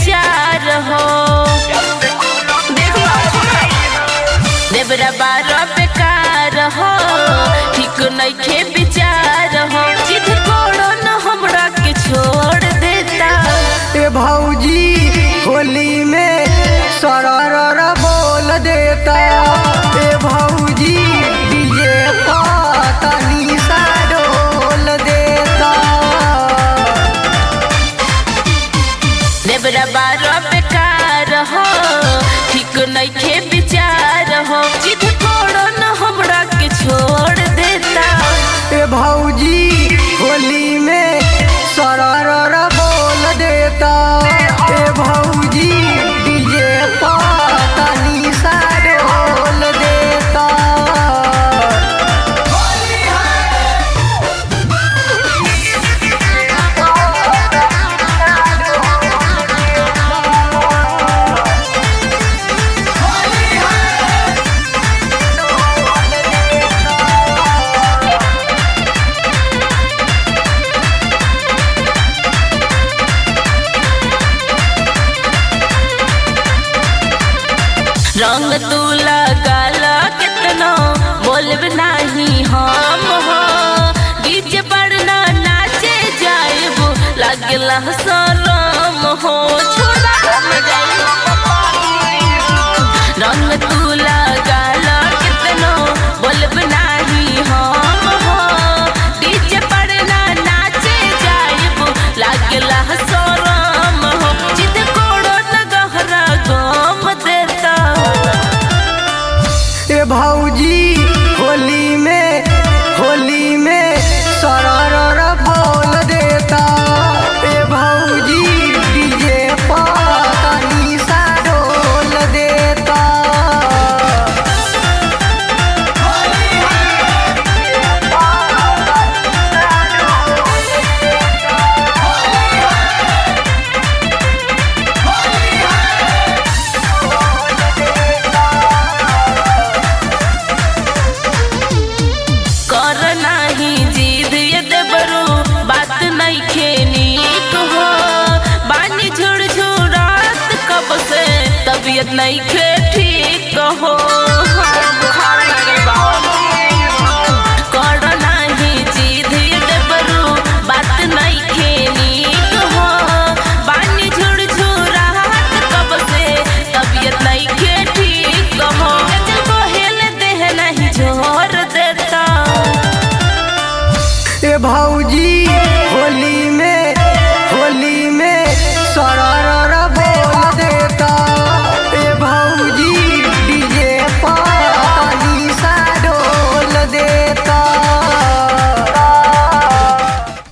विचार हो देवरा बारह बेकार हो ठीक नइखे विचार हो जिद कोड़ो न हमरा के छोड़ देता ए भौजी होली में सरर बोल देता ए भौजी डीजे तनी सा डोल देता देवरा बारह बेकार हो ठीक नइखे विचार हो जिद कोड़ो न हमरा के छोड़ देता ए भौजी होली में सरर बोल देता ए भौजी डीजे तनी सा डोल देता रंग तू लगाल कितनो बोलब नाही हम हो डीजे पर ना नाचे जाइब लागला शरम हो छोड़ा रंग तू लगाल कितनो बोलब नाही हम हो डीजे पर ना नाचे जाइब लागला शरम हो जिद कोड़ो न गहरा गम देता ए भौजी होली में होली में सरर बोल देता ए भौजी डीजे तनी सा डोल देता कर नाही जिद ये देबरू बात नहीं खेनी हो बानी झुड़ झुड़ात कब से तबीयत नहीं खे ठीक हो